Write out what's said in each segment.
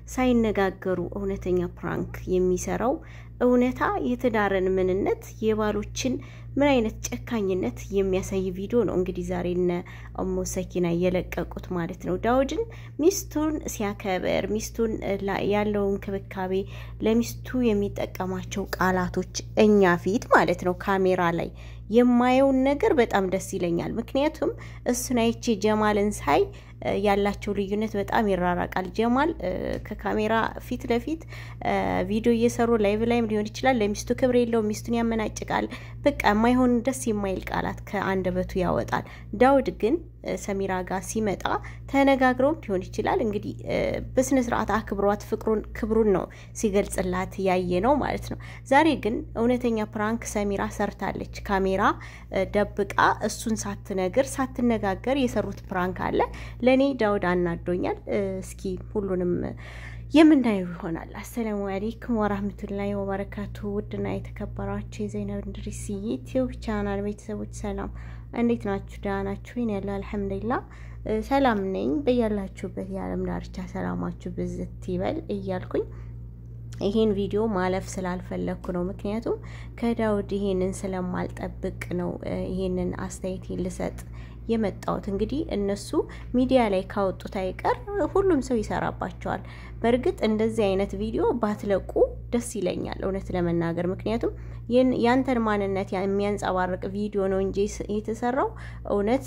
ሳይነጋገሩ እውነተኛ ፕራንክ የሚሰራው እውነታ የትዳርን ምንነት የባሎችን ምን አይነት ጨካኝነት የሚያሳይ ቪዲዮ ነው። እንግዲህ ዛሬ እነ እሞ ሰኪና እየለቀቁት ማለት ነው። ዳውድን ሚስቱን ሲያከብር ሚስቱን ያለው እንክብካቤ ለሚስቱ የሚጠቀማቸው ቃላቶች እኛ ፊት ማለት ነው ካሜራ ላይ የማየውን ነገር በጣም ደስ ይለኛል። ምክንያቱም እሱን አይቼ ጀማልን ሳይ ያላቸው ልዩነት በጣም ይራራቃል። ጀማል ከካሜራ ፊት ለፊት ቪዲዮ እየሰሩ ላይቭ ላይም ሊሆን ይችላል ለሚስቱ ክብር የለውም፣ ሚስቱን ያመናጭቃል። በቃ የማይሆን ደስ የማይል ቃላት ከአንደበቱ ያወጣል። ዳውድ ግን ሰሚራ ጋር ሲመጣ ተነጋግረውም ሊሆን ይችላል እንግዲህ በስነ ስርዓት አክብሯት ፍቅሩን ክብሩን ነው ሲገልጽላት ያየ ነው ማለት ነው። ዛሬ ግን እውነተኛ ፕራንክ ሰሚራ ሰርታለች። ካሜራ ደብቃ እሱን ሳትነግር ሳትነጋገር የሰሩት ፕራንክ አለ። ለእኔ ዳውድ አናዶኛል። እስኪ ሁሉንም የምናየው ይሆናል። አሰላሙ አሌይኩም ወራህመቱላሂ ወበረካቱ። ውድና የተከበራችሁ የዘይነብ እንድሪስ ዩቲዩብ ቻናል ቤተሰቦች ሰላም፣ እንዴት ናችሁ? ደህና ናችሁ? ይን ያለው አልሐምዱሊላ ሰላም ነኝ። በያላችሁበት የዓለም ዳርቻ ሰላማችሁ ብዝት ይበል እያልኩኝ ይሄን ቪዲዮ ማለፍ ስላልፈለግኩ ነው። ምክንያቱም ከዳውድ ይሄንን ስለማልጠብቅ ነው ይሄንን አስተያየት ልሰጥ የመጣሁት እንግዲህ እነሱ ሚዲያ ላይ ካወጡት አይቀር ሁሉም ሰው ይሰራባቸዋል። በእርግጥ እንደዚህ አይነት ቪዲዮ ባትለቁ ደስ ይለኛል እውነት ለመናገር ምክንያቱም ያንተን ማንነት የሚያንጸባርቅ ቪዲዮ ነው እንጂ የተሰራው እውነት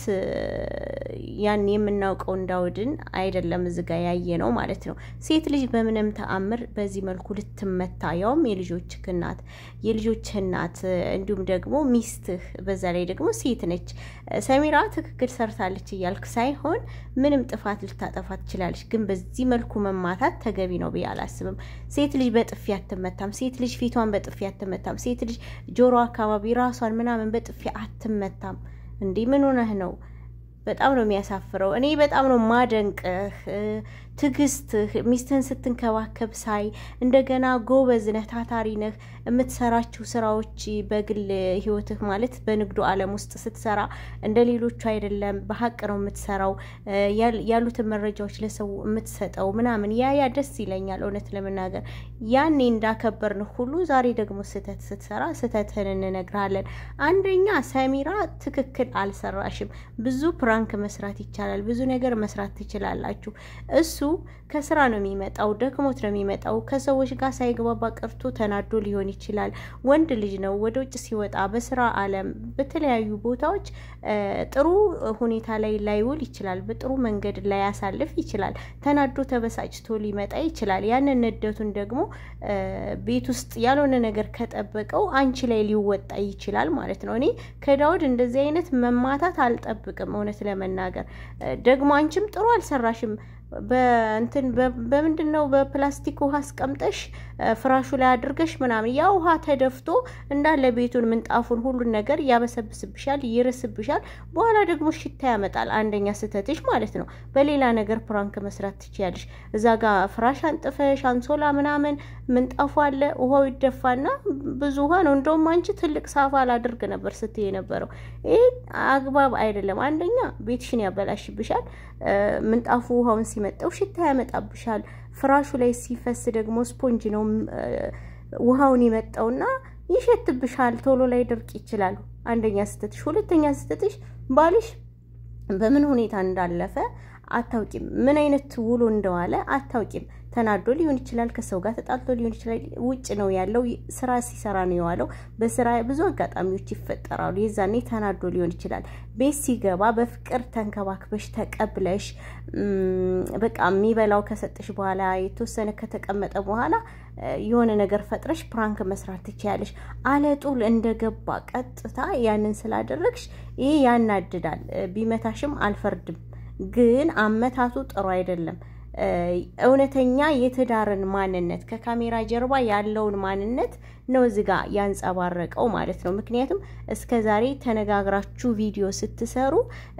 ያን የምናውቀውን ዳውድን አይደለም እዚህ ጋ ያየ ነው ማለት ነው። ሴት ልጅ በምንም ተአምር በዚህ መልኩ ልትመታ ያውም የልጆችህ እናት የልጆችህ እናት እንዲሁም ደግሞ ሚስትህ በዛ ላይ ደግሞ ሴት ነች። ሰሚራ ትክክል ሰርታለች እያልክ ሳይሆን ምንም ጥፋት ልታጠፋ ትችላለች፣ ግን በዚህ መልኩ መማታት ተገቢ ነው ብዬ አላስብም። ሴት ልጅ በጥፊ አትመታም። ሴት ልጅ ፊቷን በጥፊ አትመታም። ሴት ልጅ ጆሮ አካባቢ ራሷን ምናምን በጥፊ አትመታም። እንዲህ ምን ሆነህ ነው? በጣም ነው የሚያሳፍረው። እኔ በጣም ነው ማደንቅህ ትዕግስትህ፣ ሚስትህን ስትንከባከብ ሳይ እንደገና ጎበዝ ነህ፣ ታታሪ ነህ። የምትሰራቸው ስራዎች በግል ህይወትህ ማለት በንግዱ ዓለም ውስጥ ስትሰራ እንደ ሌሎቹ አይደለም፣ በሀቅ ነው የምትሰራው። ያሉትን መረጃዎች ለሰው የምትሰጠው ምናምን ያ ያ ደስ ይለኛል። እውነት ለመናገር ያኔ እንዳከበርንህ ሁሉ ዛሬ ደግሞ ስህተት ስትሰራ ስህተትህን እንነግርሃለን። አንደኛ ሰሚራ ትክክል አልሰራሽም። ብዙ ፕራንክ መስራት ይቻላል። ብዙ ነገር መስራት ትችላላችሁ። እሱ ከስራ ነው የሚመጣው፣ ደክሞት ነው የሚመጣው። ከሰዎች ጋር ሳይግባባ ቀርቶ ተናዶ ሊሆን ይችላል። ወንድ ልጅ ነው። ወደ ውጭ ሲወጣ በስራ ዓለም በተለያዩ ቦታዎች ጥሩ ሁኔታ ላይ ላይውል ይችላል። በጥሩ መንገድ ላይ ያሳልፍ ይችላል። ተናዶ ተበሳጭቶ ሊመጣ ይችላል። ያንን ንደቱን ደግሞ ቤት ውስጥ ያልሆነ ነገር ከጠበቀው አንቺ ላይ ሊወጣ ይችላል ማለት ነው። እኔ ከዳውድ እንደዚህ አይነት መማታት አልጠብቅም። እውነት ለመናገር ደግሞ አንቺም ጥሩ አልሰራሽም። በእንትን በምንድን ነው በፕላስቲክ ውሃ አስቀምጠሽ ፍራሹ ላይ አድርገሽ ምናምን ያ ውሃ ተደፍቶ እንዳለ ቤቱን ምንጣፉን ሁሉን ነገር ያበሰብስብሻል፣ ይርስብሻል። በኋላ ደግሞ ሽታ ያመጣል። አንደኛ ስህተትሽ ማለት ነው። በሌላ ነገር ፕራንክ መስራት ትችያለሽ። እዛ ጋር ፍራሽ አንጥፈሽ አንሶላ ምናምን ምንጣፉ አለ፣ ውሃው ይደፋና ብዙ ውሃ ነው። እንደውም አንቺ ትልቅ ሳፋ ላድርግ ነበር ስትይ የነበረው። ይህ አግባብ አይደለም። አንደኛ ቤትሽን ያበላሽብሻል። ምንጣፉ ውሃውን ሲመጣው ሽታ ያመጣብሻል። ፍራሹ ላይ ሲፈስ ደግሞ ስፖንጅ ነው ውሃውን ይመጣውና ይሸትብሻል። ቶሎ ላይ ድርቅ ይችላል። አንደኛ ስህተትሽ። ሁለተኛ ስህተትሽ ባልሽ በምን ሁኔታ እንዳለፈ አታውቂም። ምን አይነት ውሎ እንደዋለ አታውቂም። ተናዶ ሊሆን ይችላል። ከሰው ጋር ተጣልቶ ሊሆን ይችላል። ውጭ ነው ያለው፣ ስራ ሲሰራ ነው የዋለው። በስራ ብዙ አጋጣሚዎች ይፈጠራሉ። የዛኔ ተናዶ ሊሆን ይችላል። ቤት ሲገባ በፍቅር ተንከባክበሽ ተቀብለሽ በቃ የሚበላው ከሰጠሽ በኋላ የተወሰነ ከተቀመጠ በኋላ የሆነ ነገር ፈጥረሽ ፕራንክ መስራት ትችያለሽ። አለጡል እንደገባ ቀጥታ ያንን ስላደረግሽ ይሄ ያናድዳል። ቢመታሽም አልፈርድም፣ ግን አመታቱ ጥሩ አይደለም። እውነተኛ የትዳርን ማንነት ከካሜራ ጀርባ ያለውን ማንነት ነው እዚህ ጋር ያንጸባረቀው ማለት ነው። ምክንያቱም እስከ ዛሬ ተነጋግራችሁ ቪዲዮ ስትሰሩ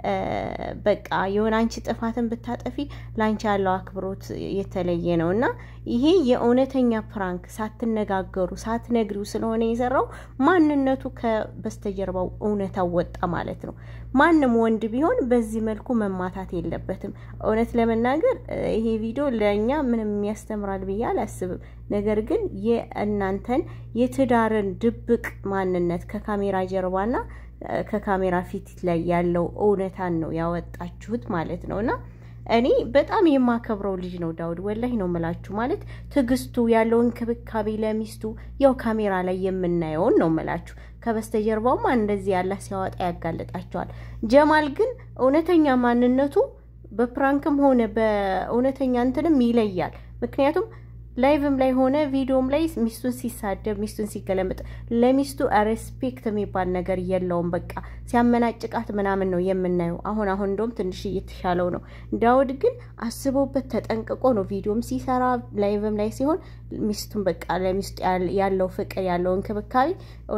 በቃ የሆነ አንቺ ጥፋትን ብታጠፊ ለአንቺ ያለው አክብሮት የተለየ ነው እና ይሄ የእውነተኛ ፕራንክ ሳትነጋገሩ ሳትነግሪው ስለሆነ የሰራው ማንነቱ ከበስተጀርባው እውነታው ወጣ ማለት ነው። ማንም ወንድ ቢሆን በዚህ መልኩ መማታት የለበትም። እውነት ለመናገር ይሄ ቪዲዮ ለእኛ ምንም ያስተምራል ብዬ አላስብም። ነገር ግን የእናንተን የትዳርን ድብቅ ማንነት ከካሜራ ጀርባና ከካሜራ ፊት ላይ ያለው እውነታን ነው ያወጣችሁት ማለት ነው እና እኔ በጣም የማከብረው ልጅ ነው ዳውድ፣ ወላሂ ነው ምላችሁ። ማለት ትዕግስቱ ያለው እንክብካቤ ለሚስቱ ያው ካሜራ ላይ የምናየውን ነው ምላችሁ። ከበስተጀርባውማ እንደዚህ ያለ ሲያወጣ ያጋልጣቸዋል። ጀማል ግን እውነተኛ ማንነቱ በፕራንክም ሆነ በእውነተኛ እንትንም ይለያል። ምክንያቱም ላይቭም ላይ ሆነ ቪዲዮም ላይ ሚስቱን ሲሳደብ ሚስቱን ሲገለምጥ ለሚስቱ ሬስፔክት የሚባል ነገር የለውም። በቃ ሲያመናጭቃት ምናምን ነው የምናየው። አሁን አሁን እንደውም ትንሽ እየተሻለው ነው። ዳውድ ግን አስቦበት ተጠንቅቆ ነው ቪዲዮም ሲሰራ ላይቭም ላይ ሲሆን ሚስቱን በቃ ለሚስቱ ያለው ፍቅር ያለው እንክብካቤ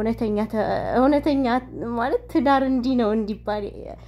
እውነተኛ ማለት ትዳር እንዲህ ነው እንዲባል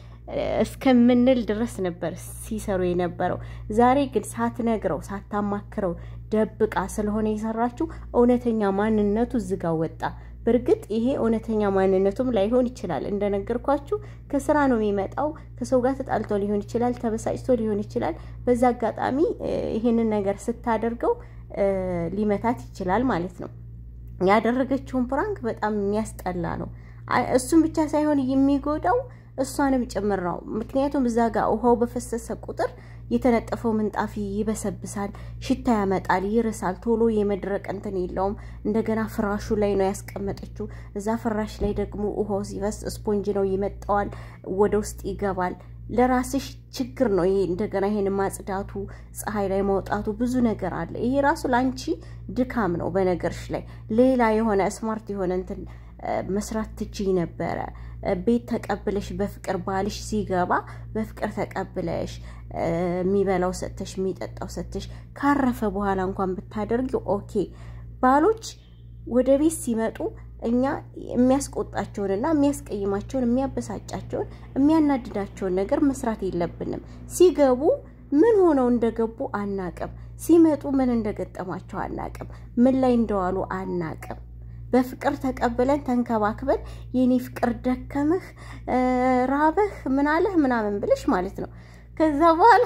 እስከምንል ድረስ ነበር ሲሰሩ የነበረው። ዛሬ ግን ሳትነግረው ሳታማክረው ደብቃ ስለሆነ የሰራችው እውነተኛ ማንነቱ ዝጋ ወጣ። በእርግጥ ይሄ እውነተኛ ማንነቱም ላይሆን ይችላል። እንደነገርኳችሁ ከስራ ነው የሚመጣው። ከሰው ጋር ተጣልቶ ሊሆን ይችላል፣ ተበሳጭቶ ሊሆን ይችላል። በዛ አጋጣሚ ይሄንን ነገር ስታደርገው ሊመታት ይችላል ማለት ነው። ያደረገችውን ፕራንክ በጣም የሚያስጠላ ነው። እሱም ብቻ ሳይሆን የሚጎዳው እሷንም ጭምር ነው። ምክንያቱም እዛ ጋር ውሃው በፈሰሰ ቁጥር የተነጠፈው ምንጣፍ ይበሰብሳል፣ ሽታ ያመጣል፣ ይርሳል። ቶሎ የመድረቅ እንትን የለውም። እንደገና ፍራሹ ላይ ነው ያስቀመጠችው። እዛ ፍራሽ ላይ ደግሞ ውሃው ሲፈስ ስፖንጅ ነው ይመጣዋል፣ ወደ ውስጥ ይገባል። ለራስሽ ችግር ነው ይሄ። እንደገና ይሄን ማጽዳቱ፣ ፀሐይ ላይ ማውጣቱ ብዙ ነገር አለ። ይሄ ራሱ ለአንቺ ድካም ነው። በነገርሽ ላይ ሌላ የሆነ ስማርት የሆነ እንትን መስራት ትችይ ነበረ። ቤት ተቀብለሽ በፍቅር ባልሽ ሲገባ በፍቅር ተቀብለሽ የሚበላው ሰጥተሽ የሚጠጣው ሰጥተሽ ካረፈ በኋላ እንኳን ብታደርጊው ኦኬ። ባሎች ወደ ቤት ሲመጡ እኛ የሚያስቆጣቸውንና የሚያስቀይማቸውን የሚያበሳጫቸውን የሚያናድዳቸውን ነገር መስራት የለብንም። ሲገቡ ምን ሆነው እንደገቡ አናቅም። ሲመጡ ምን እንደገጠማቸው አናቅም። ምን ላይ እንደዋሉ አናቅም። በፍቅር ተቀብለን ተንከባክበን የኔ ፍቅር ደከመህ፣ ራበህ፣ ምናለህ ምናምን ብለሽ ማለት ነው። ከዛ በኋላ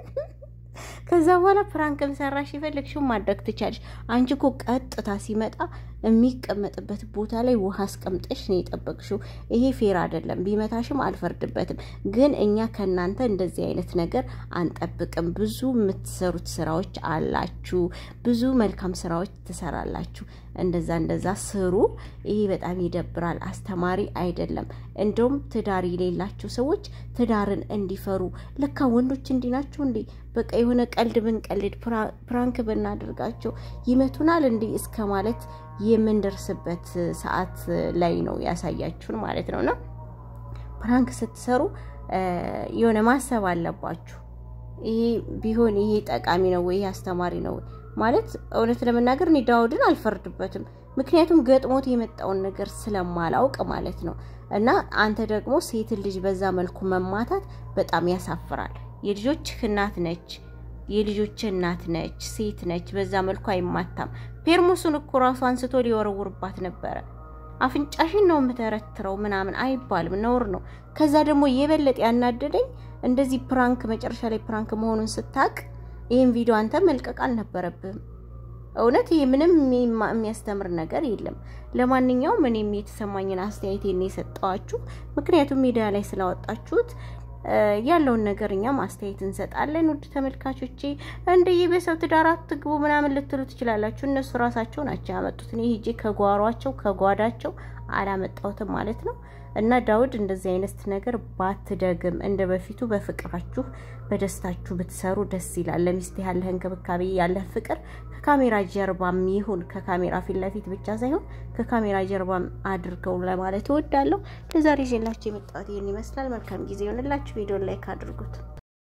ከዛ በኋላ ፕራንክም ሰራሽ የፈለግሽውን ማድረግ ትቻለሽ። አንቺ እኮ ቀጥታ ሲመጣ የሚቀመጥበት ቦታ ላይ ውሃ አስቀምጠሽ ነው የጠበቅሽው። ይሄ ፌር አይደለም። ቢመታሽም አልፈርድበትም፣ ግን እኛ ከእናንተ እንደዚህ አይነት ነገር አንጠብቅም። ብዙ የምትሰሩት ስራዎች አላችሁ፣ ብዙ መልካም ስራዎች ትሰራላችሁ። እንደዛ እንደዛ ስሩ። ይሄ በጣም ይደብራል፣ አስተማሪ አይደለም። እንደውም ትዳር የሌላቸው ሰዎች ትዳርን እንዲፈሩ ለካ ወንዶች እንዲህ ናቸው እንዴ? በቃ የሆነ ቀልድ ብንቀልድ ፕራንክ ብናደርጋቸው ይመቱናል እንዲህ እስከ ማለት የምንደርስበት ሰዓት ላይ ነው ያሳያችሁን ማለት ነው። እና ፕራንክ ስትሰሩ የሆነ ማሰብ አለባችሁ። ይሄ ቢሆን ይሄ ጠቃሚ ነው ወይ ይሄ አስተማሪ ነው ማለት እውነት ለመናገር እኔ ዳውድን አልፈርድበትም። ምክንያቱም ገጥሞት የመጣውን ነገር ስለማላውቅ ማለት ነው። እና አንተ ደግሞ ሴትን ልጅ በዛ መልኩ መማታት በጣም ያሳፍራል። የልጆችህ እናት ነች፣ የልጆች እናት ነች፣ ሴት ነች። በዛ መልኩ አይማታም። ፔርሙሱን እኮ ራሱ አንስቶ ሊወረውርባት ነበረ። አፍንጫሽን ነው የምተረትረው ምናምን አይባልም፣ ነውር ነው። ከዛ ደግሞ የበለጠ ያናደደኝ እንደዚህ ፕራንክ መጨረሻ ላይ ፕራንክ መሆኑን ስታቅ ይህን ቪዲዮ አንተ መልቀቅ አልነበረብህም። እውነት ይሄ ምንም የሚያስተምር ነገር የለም። ለማንኛውም እኔም የተሰማኝን አስተያየት የሰጠዋችሁ ምክንያቱም ሚዲያ ላይ ስላወጣችሁት ያለውን ነገር እኛም አስተያየት እንሰጣለን። ውድ ተመልካቾቼ እንደየ በሰው ትዳር አትግቡ ምናምን ልትሉ ትችላላችሁ። እነሱ ራሳቸው ናቸው ያመጡት። እኔ ሂጄ ከጓሯቸው ከጓዳቸው አላመጣሁትም ማለት ነው። እና ዳውድ እንደዚህ አይነት ነገር ባትደግም እንደ በፊቱ በፍቅራችሁ በደስታችሁ ብትሰሩ ደስ ይላል። ለሚስት ያለህ እንክብካቤ ያለህ ፍቅር ከካሜራ ጀርባም ይሁን ከካሜራ ፊት ለፊት ብቻ ሳይሆን ከካሜራ ጀርባም አድርገው ለማለት እወዳለሁ። ለዛሬ ይዤላችሁ የመጣሁት ይህን ይመስላል። መልካም ጊዜ ይሆንላችሁ። ቪዲዮ ላይክ አድርጉት።